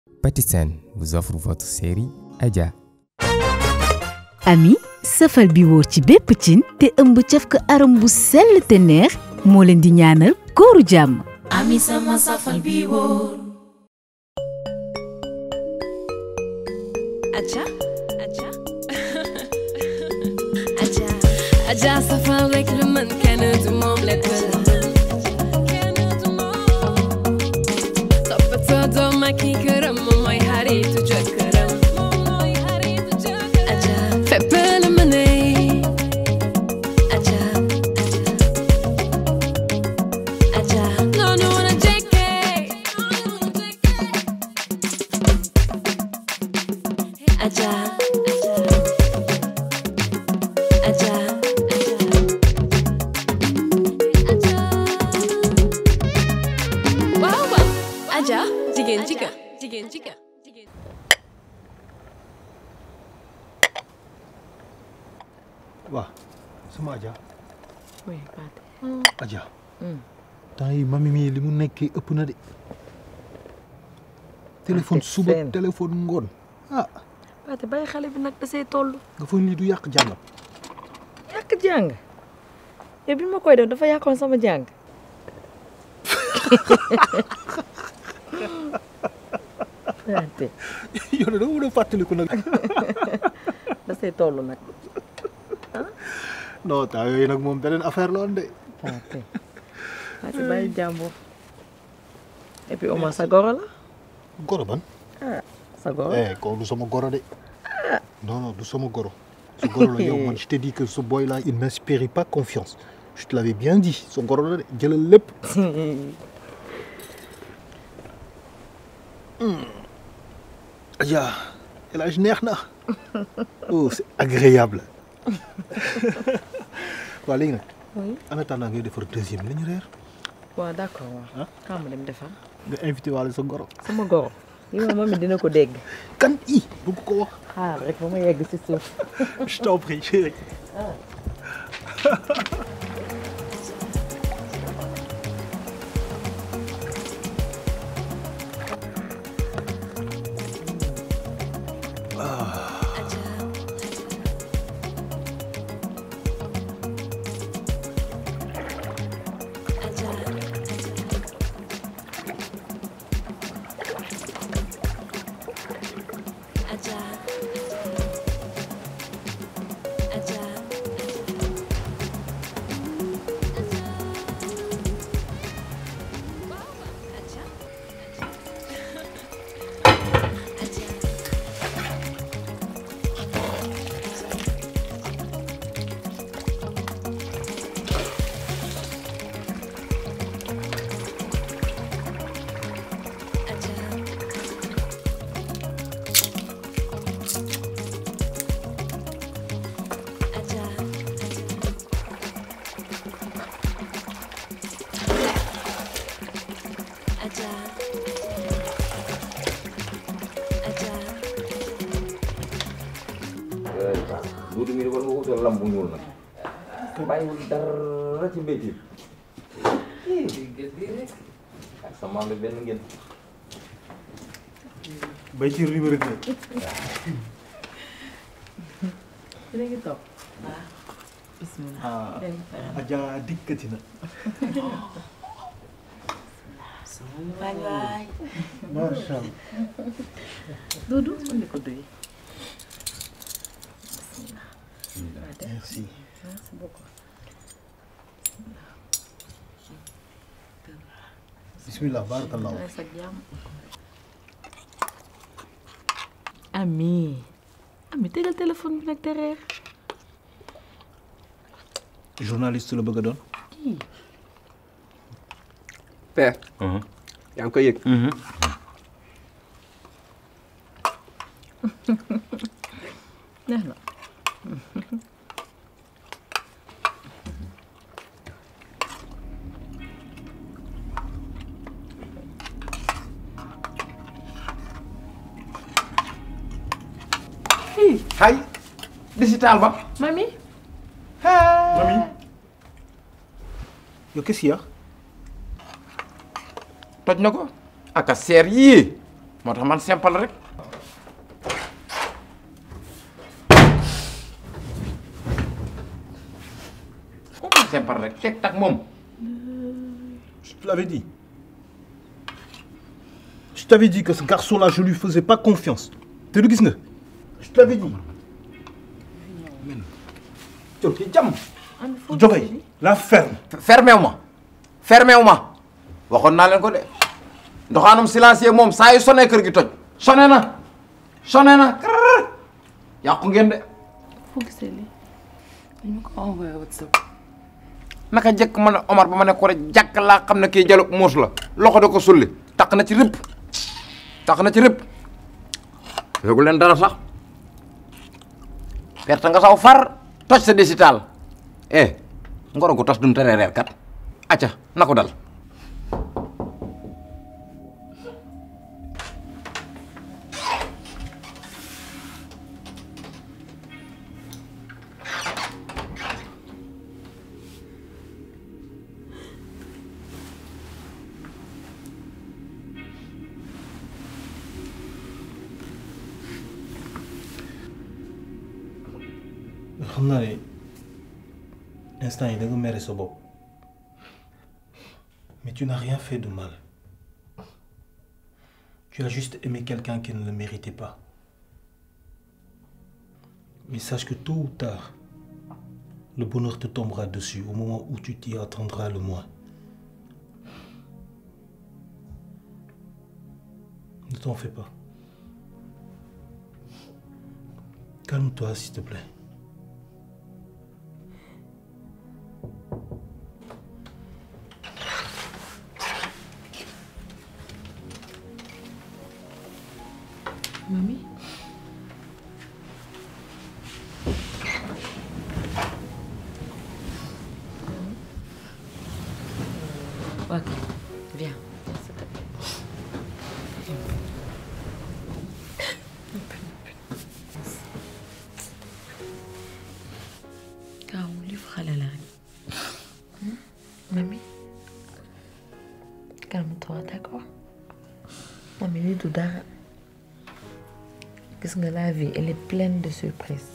Patisen vous offre votre série Adja. ami safal bi wóor ci bépp cin te ëmb caf ko aram bu sell te neex moo leen di ñaanal kooru jàmm ami sama safal bi wóor Adja Adja Adja Adja safal rek lu mën kenn du moom lekk la kenn du moom toppatoo doom ak i këram moom mooy xaritu jëkkëram moom mooy xaritu jëkkëram Adja fépp la mëne Adja Adja noonu la jekkee Adja Adja Adja waaw waaw Adja jigéen jigéen jigéen jigéen jigéen waaw sama Adja oui Pathé. Adja temps yi mami mii li mu nekkee ëpp na de téléphone suba seen. téléphone ngoon ah Pathé bàyyi xale bi nag da see toll. nga foog lii du yàq jàngam yàq jàng yow bi ma koy def dafa yàqoon sama jàng. Pathé yow de da nga mën a fàttaliku nag da see toll nag. non temps yooyu nag moom beneen affaire la woon de Pathé Pathé bàyyi jàmbur. et puis au moins sa goro la. goro ban ah sa goro. eh kooku du sama goro de non non du sama goro su goro la yow man je te dis que ce boy là il m'inspire pas confiance je te l'avais bien dit sa goro la de jëlal lépp Adja El Hadj neex na oh c'est agréable waaw léegi nag oui en attendant ngay defar deuxième li ñu reer waaw d'accord waaw. Ah. xam nga dem defar. nga invité waale sa goro sama goro. yi ma moom it dina ko dégg. kan i bëgg ko wax xaar rek ba ma yegg si suuf. je t'en prie chérie Adja Adja Adja Adja Adja Adja Adja Adja duudu mi war nga wutal lam bu ñuul nag bàyyiwul dara ci mbéyteef ak sa maam bi benn ngeen bay ci numéro deux dina ngi toog. bismillah. ah Adja dikkati na waay waay macha allah Doudou andi ko duy. merci merci beaucoup. bismillah barakallah maa sa jàmm. ami ami tegal téléphone bi nag te reer. journaliste la bëgg a doon kii père yaa ngi koy yëg neex na. hay digital ba mami. mami yow qu'est-ce qu'il y a toj na ko aka seer yii moo tax man simple rek simple rek teg tak moom Je te l'avais dit. Je t'avais dit que ce garçon-là, je lui faisais pas confiance. T'es le gis nga Je te l'avais dit. col ci jàmm Jogay, la ferme. fermé wu ma fermé wu ma waxoon naa leen ko de ndoxaanum silencieux moom saa yu sonné kër gi toj sonné na sonné na krrr. yàqu ngeen de foo gisee lii dañ ma ko envoyé WhatsApp naka jëkk man a Omar ba ma ne ko rek jàkk laa xam ne kii jalu muus la loxo da ko sulli taq na ci rëpp taq na ci rëpp yóbbu leen dara sax perte nga saw far toj sa décital eh ngoro gu tas dum tere reer kat acca na ko dal xam naa ne instant yi da nga mere sa bopp mais tu n'as rien fait de mal tu as juste aimé quelqu'un qui ne le méritait pas mais sache que tôt ou tard le bonheur te tombera dessus au moment où tu t'y attendras le moins ne t'en fais pas calme-toi s'il te plaît Mami Ok, viens. Kaaw livre xale la rek. Mami, calme-toi, d'accord? Mami, lii du dara. gis nga la vie elle est pleine de surprises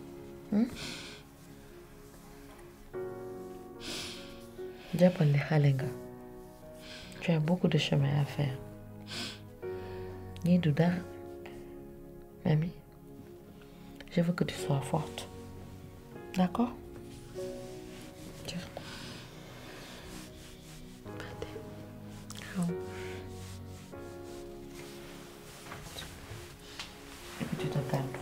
jàppal ne xale nga tu as beaucoup de chemin à faire nii du dara mami je veux que tu sois forte d'accord tu te calmes.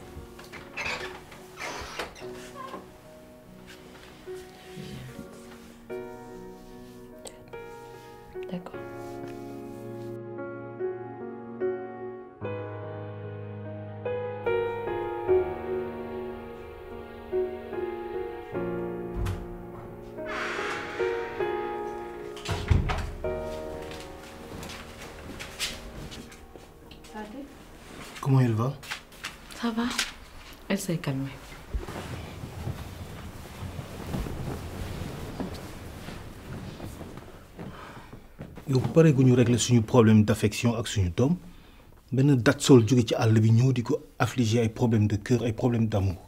D'accord. comment elle va Ça va Elle s'est calmée. yow bu paree gu ñu régler suñu problème d'affection ak suñu doom benn dat sol jóge ci àll bi ñëw di ko affliger ay problème de cœur ay problème d'amour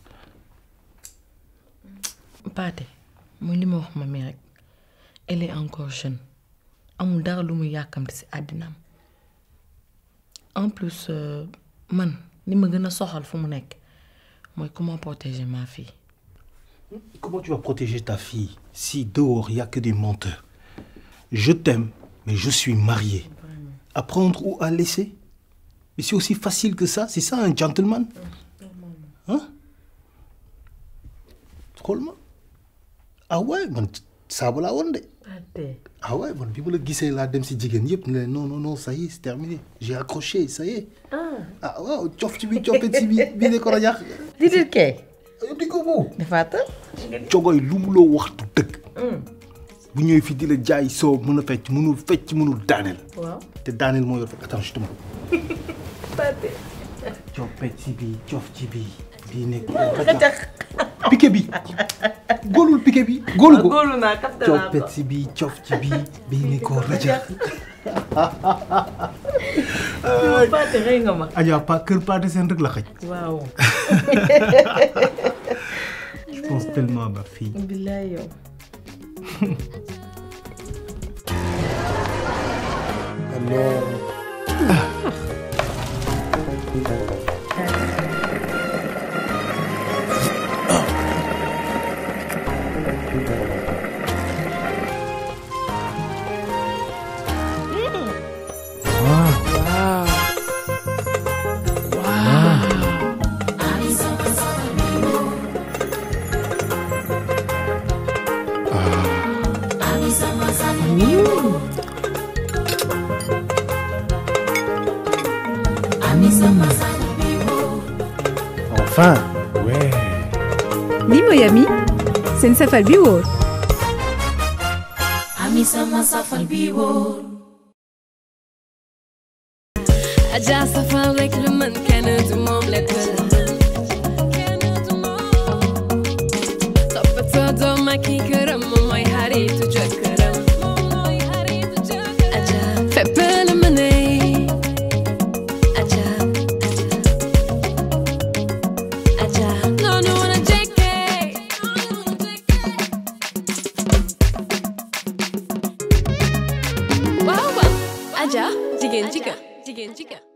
Paate muy li ma wax ma mi rek elle est encore jeune amul dara lu muy yàkkamti ci àddinaam en plus euh, man li ma gën a soxal fu mu nekk mooy comment protéger ma fille. comment tu vas protéger ta fille si dehors il y a que des menteurs je t'aime mais je suis marié à prendre ou à laisser mais c'est aussi facile que ça c'est ça un gentleman hein xool ma ah ouais man saabu laa woon de Paate ah ouais man bi ma la gisee laa dem si jigéen yëpp ne leen non non non ça y est c'est terminé j'ai accroché ça y est ah waaw cof ci bi coppet ci bi bii ne ko rajax di dit kay di ko bu dafaata cogoy lu mu loo wax du dëgg bu ñëwee fii di la jaay soo mën a fecc mënul fecc mënul daaneel waaw te daaneel moo yor fekk attends je te montre coppet ci bi cof ci bi bii ne ko rajax piqué bi góolul piqué bi góolu ko góolu naa capté naa coppet ci bi cof ci bi bii ne ko rajax Paate rey nga ma. Adja pa kër Paate Sène rek la xaj. waaw. Je pense tellement à ma fille. billaay yow. Enfin. Ouais. li mooy ami seen safal bi wóor Ami sama safal bi wóor Adja safal rek lu mën kenn du moom lépp la toppatoo doom ak i këram moom mooy xaritu jëkkëram Adja fépp la mëne Adja Adja noonu la jekkee waaw waaw Adja jigéen jigéen jigéen jigéen